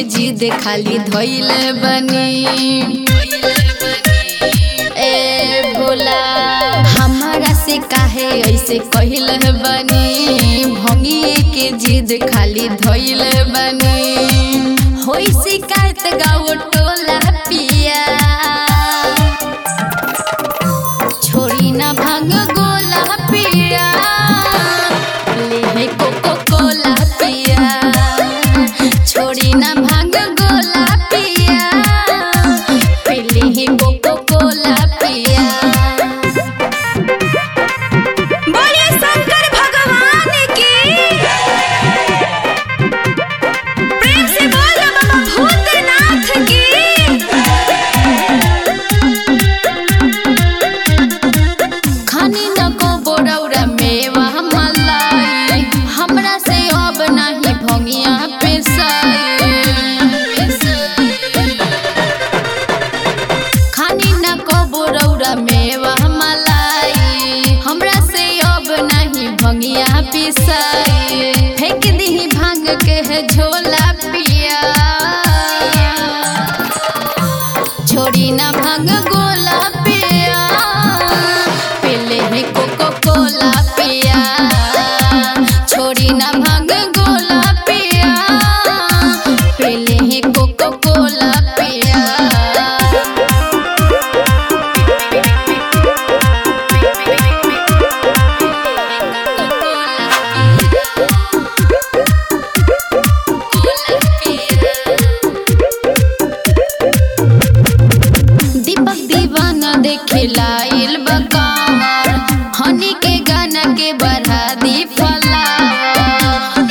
जिद खाली धोइले बनी ए भोला हमारा से काहे ऐसे कहिल बनी भंगिए के जिद खाली धोइले बनी होई शिकायत गाओ टोला पिया छोड़ी ना भांग गोला पिया ले कोको कोला पिया छोड़ी ना भांग गोला पिया पीले ही कोको कोला पिया बोलिए शंकर भगवान की प्रेम से बोल बाबा भूतनाथ की खानी न को बोरौरा मेवा मलाई हमरा से अब नहीं भंगिया पेसाई खानी न को बोरौरा मेवा मलाई हमरा से अब नहीं भंगिया पिसाई फेंक दी भांग के है झोला पिया छोड़ी ना भांग गोला पिया पीले ही कोको कोला पिया छोड़ी ना भांग गोला पिया पीले ही कोको कोला पिया दीपक दीवाना देखे लाइल बकावर हनी के गाना के बढ़ा दी फलावर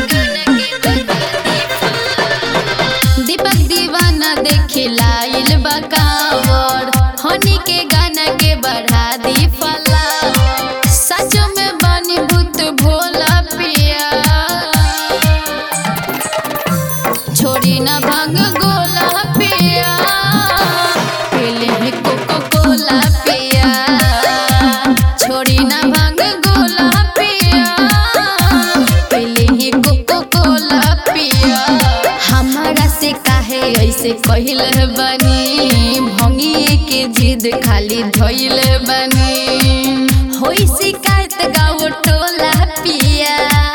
दीपक दीवाना देखे लाइल बकावर हनी के गाना के बढ़ा दी फलावर सच में बनी भूत भोला पिया छोड़ी ना भांग गोला पिया पीले ही कोको कोला पिया छोड़ी ना भांग गोला पिया पीले ही कोको कोला पिया हमारा से काहे ऐसे कहिल बनी भंगिए के जिद खाली धोइल बनी होई शिकायत गाओ टोला पिया